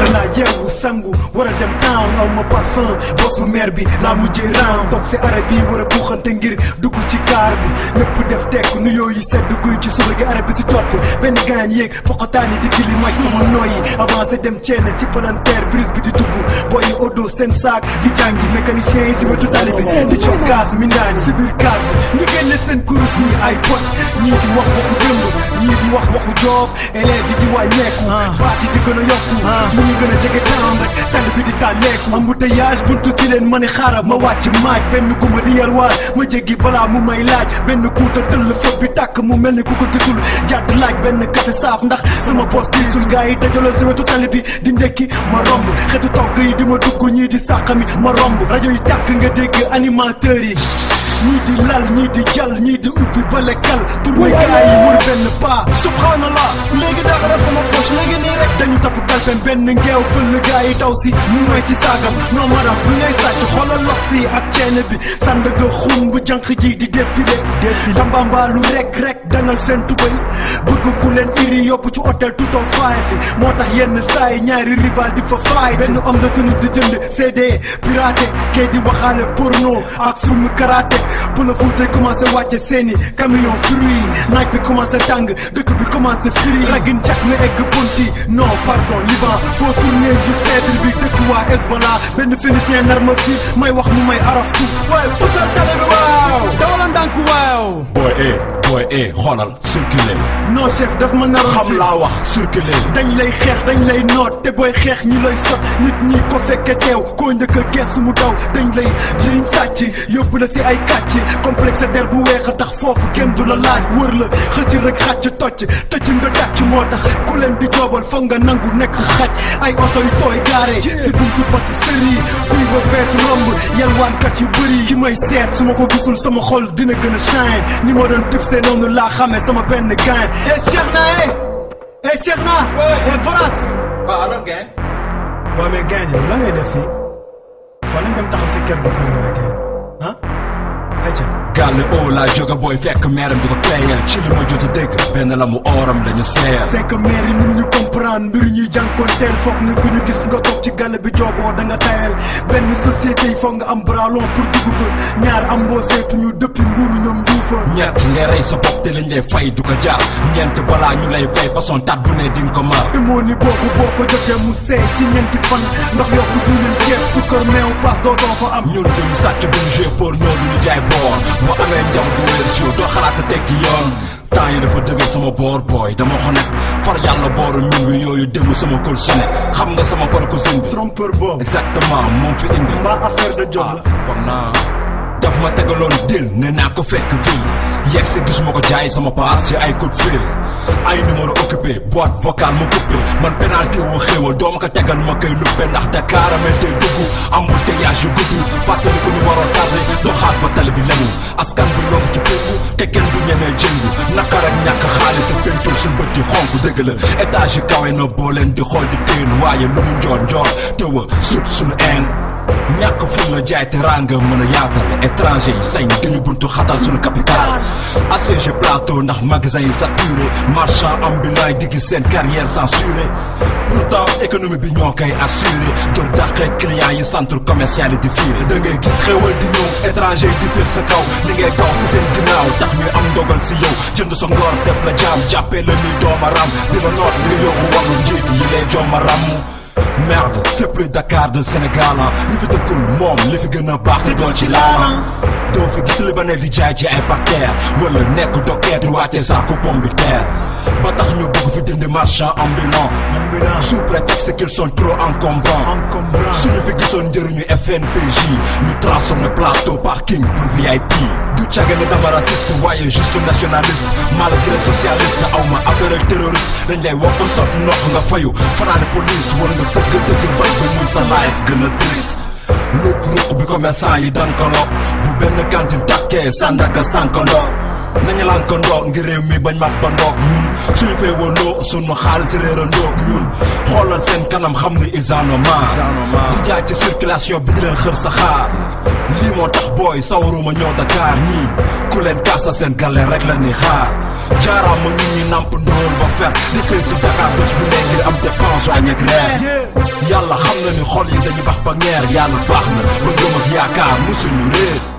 teel naa yeewu sangu war a dem town aw ma parfum bosu mer bi laa mujjee round toog si arab yi war a buuxante ngir dugg ci kaar bi ñëpp def tekk nuyoo yi sedd guy ci suba gi arab bi si topp benn gaañ yéeg poqotaan yi di kili maj sama nooyi avancé dem ceene ci palanteer brise bi di dugg booyi odo seen saak di jàngi mécanicien yi si wetu tali bi di cokkaas mindaan si biir kaar bi ñi génne seen kurus ñii ay pot ñii di wax waxu démb ñii di wax waxu joob élèves yi di wàññeeku baat yi di gën a yokku lu ñu gën a jege town rek tali bi di tàlleeku embouteillage buntu ci leen ma ne xaaral ma wàcc maaj benn gumba di yalwaar ma jéggi balaa mu may laaj benn kuuta tëll fët bi tàkk mu mel ni ku ko gisul jàdd laaj benn café saaf ndax sama poos diisul gars yi dajaloo si wetu tali bi di ndekki ma romb xetu togg yi di ma dugg ñii di sàqami ma romb rajo yi tàkk nga dégg animateurs yi ñii di lal ñii di jàll ñii di ubbi bale kal tourné gars yi wër benn paa subhanallah léegi daa def sama poche léegi nii rek dañu tafu kalpen benn ngeew fël gars yi daw si mu may ci saagam non madam du ngay sàcc xoolal lox si ak ceene bi sandaga xun bu jànq ji di défilé défilé tambambaalu rek rek dangal seen tubay bëgg ku leen iri yóbbu ci hôtel tout au faay fi moo tax yenn saa yi ñaari rival di fa faay benn homme de tenue di jënd CD piraté kay di waxaale porno ak film karaté pour le foot commencé wàcce seeni camion fruit naaj bi commencé tàng dëkk bi commencé firi ragin cak na egg ponti non pardon liban foo tourner du cèdre bi dëkk waa Hezbollah benn phénicien nar ma fii may wax mu may araftu waaye pusal tale bi waaw dawala ndànk waaw booy eh booy eh xoolal circuler non chef daf ma naroon xam fi laa wax circuler dañ lay xeex dañ lay noot te booy xeex ñi lay sot nit ñi ko fekke teew koo njëkk a geesu mu daw dañ lay jiñ sàcc yóbbu la si ay kàcc complexe der bu weex a tax foofu kenn du la laaj wër la xëcc rek xàcc tocc tëcc nga dàcc moo tax ku leen di joobal foog nga nangu nekk xaj ay oto yu tooy gaare si buntu pâtisserie buy ba fees romb yalwaankat yu bëri ki may seet su ma ko gisul sama xol dina gën a shine ni ma doon tib see noonu laa xamee sama benn gain eh Cheikh na eh eh Cheikh na eh Voras waaw alors gain waaw mais gaañ la ngay def fii wala nga dem taxaw si kër ga fële waaye gaañ ah ayca gàlle oo laa jóge booy fekk meeram di ko playal ci li ma jot a dégg benn la mu ooram dañu seer c'est que maire yi mënuñu comprendre mbir ñuy jànkoonteel foog ne ku ñu gis nga toog ci gàlle bi jooboo da nga tayal benn société yi foog nga am bras long pour dugg fa ñaar am mboo seetuñu depuis nguuru ñoom njuufa ñett ngay rey sa bopp te liñ lay fay du ko jaar ñeent balaa ñu lay fay façon tat bu ne di nga ko mar moo ni boobu boo ko jotee mu seey ci ñeenti fan ndax yokk diwlin ceeb sukkar meew paas doo doo ko am ñun duñu sàcc duñu jouer pour ñoo duñu jaay boor boo amee njam du wér si yow doo xalaat a tekki yoon temps yi dafa dëgër sama boor booy dama xonet far yàlla booru min wi yooyu démb sama kol sone xam nga sama far cousine bi trompeur boobu exactement moom fi indi mbaa affaire de job la foog naa daf ma tegaloon dil ne naa ko fekk fii yegg si gis ma ko jaay sama paas ci ay coup de fil ay numéro occupé boîte vocale mu coupé man pénalité wu xéewal doo ma ko tegal ma koy luppe ndax Dakar amel tey dugg embouteillage yu gudd fàttali ko ñu waroon tardé doxaat ba tali bi lemu askan bi lonk ci péngu te kenn du ñemee jëngu naqar ak ñàkk xaalis ak pentul suñ bët yi xonk dëgg la étage yi kawe na boo leen di xool di teen waaye lu mu njoon njoor tëwa sut suñu een ñàkk ful la jaay te ranga mën a yaatal étranger yi sañ dañu buntu xatal suñu capital assiégé plateau ndax magasin yi saturé marchand ambulant yi di gis seen carrière censurée pourtant économie bi ñoo koy assuré door dàqee clients yi centre commercial yi di fiire da ngay gis xéwal di ñëw étranger yi di fiir sa kaw li ngay daw si seen ginnaaw tax ñu am ndogal si yow jënd sa ngor def la jaam jàppee la ni dooma ram di la noot nga yokku wàllu njiit yi lay jomma ram merde c'est plus Dakar de Sénégal ah li fi dëkkul moom li fi gën a baax te doo ci laal doo fi gis li ba ne di jaay ci ay parterre wala nekk dokkeet di wàcce saako pomme de terre ba tax ñu bëgg fi dindi marchand ambulant ambulant sous prétexte qu'ils sont trop encombrants encombrant suñu fi gisoon njëriñu FNPJ ñu transformé plateau parking pour VIP du caga ne dama raciste waaye juste nationaliste malgré socialiste aw ma affaire ak terroriste dañ lay wax ko sot noq nga fayu fanaane police wala nga fëgg dëgg bal ba mun sa life gën a triste luk ruq bi commerçant yi dankaloo bu benn cantine takkee sandaka sankandoo nañu lankandoo ngir réew mi bañ mat ba ndoog ñun suñu fee wandoo sunu xaalis réerandoog ñun xoolal seen kanam xam ni ils en ont marre di jaay ci circulation bi di leen xër sa xaar lii moo tax booy sawaruma ñëw Dakar ñii ku leen kaasa seen gale rek la ni xaar jaaraama ñun ñi namp ndóol ba fer di xëy si Dakar bés bu ne ngir am dépense añ ak reer yàlla xam na ni xol yi dañu bax ba ngeer yàlla baax na ba gëm ak yaakaar musul ñu réer